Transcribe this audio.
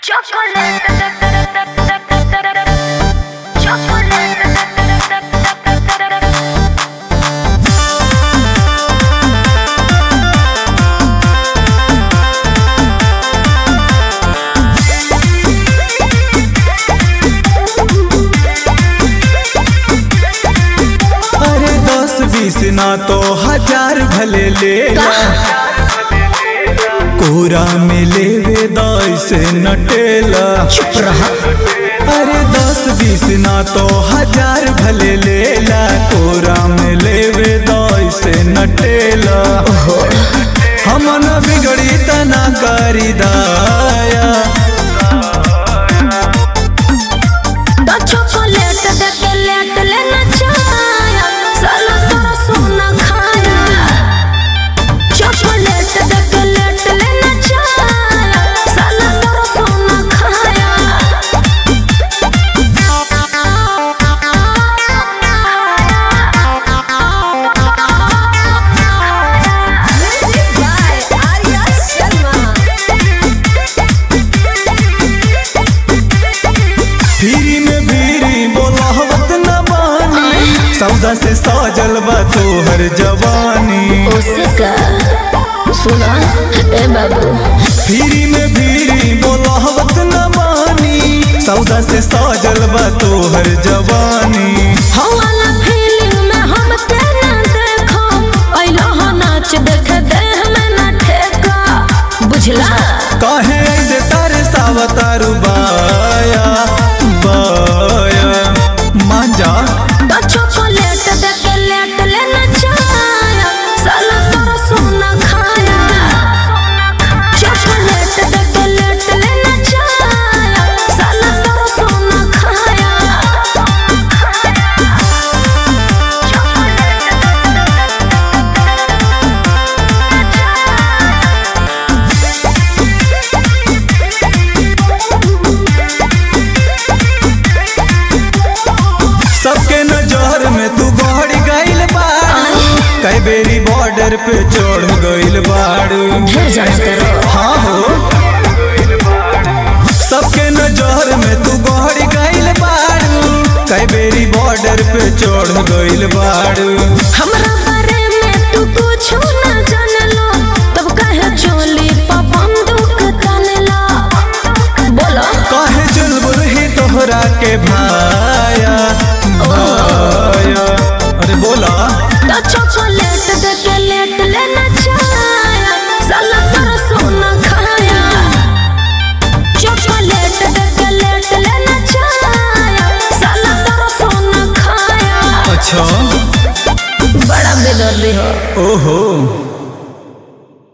अरे दस बीस ना तो हजार भले ले ला कोरा में लेवे दस नटेला चुप रहा अरे दस बीस ना तो हजार भले ले ला कोरा में लेवे दस नटेला हम न बिगड़ी तना करी दाया तो चॉकलेट दे के लेट लेना चाया साला तोरा सोना खाया चॉकलेट दे के लेट लेना चाया साला तोरा सोना खाया फिरी में भीरी बोलावत न बानी सौदा से सजल बा तोहर जवानी उसे का सुना ए बाबू फिरी में भीरी बोलावत न बानी सौदा से सजल बा तोहर जवानी हवाला फीलिंग में हम तेना देखो ऐलो हो नाच देख दे हमें ना ठेका बुझला काहे ऐसे तारे सावतारू बाया बाया मान जा तो चॉकलेट दे के लेट लेना चाया साला तोरा सोना खाया चॉकलेट दे के लेट लेना चाया साला तोरा सोना खाया सबके नजर में तू गहरी गइल बाड़ू कई बेरी बॉर्डर पे चढ़ गइल बाड़ू ढेर जानते रहो हाँ हो सबके नजर में तू गहरी गइल बाड़ू कई बेरी बॉर्डर पे चढ़ गइल बाड़ू हमरा बारे में तू कुछ ना जानलो तब काहे चोली पा बंदूक तानेला बोलो काहे चुलबुल ही तोहरा के भाया भाया अरे बोला तो चॉकलेट दे के लेट लेना चाया साला तोरा सोना खाया चॉकलेट दे के लेट लेना चाया साला तोरा सोना खाया अच्छा बड़ा बेदर्दी हो ओहो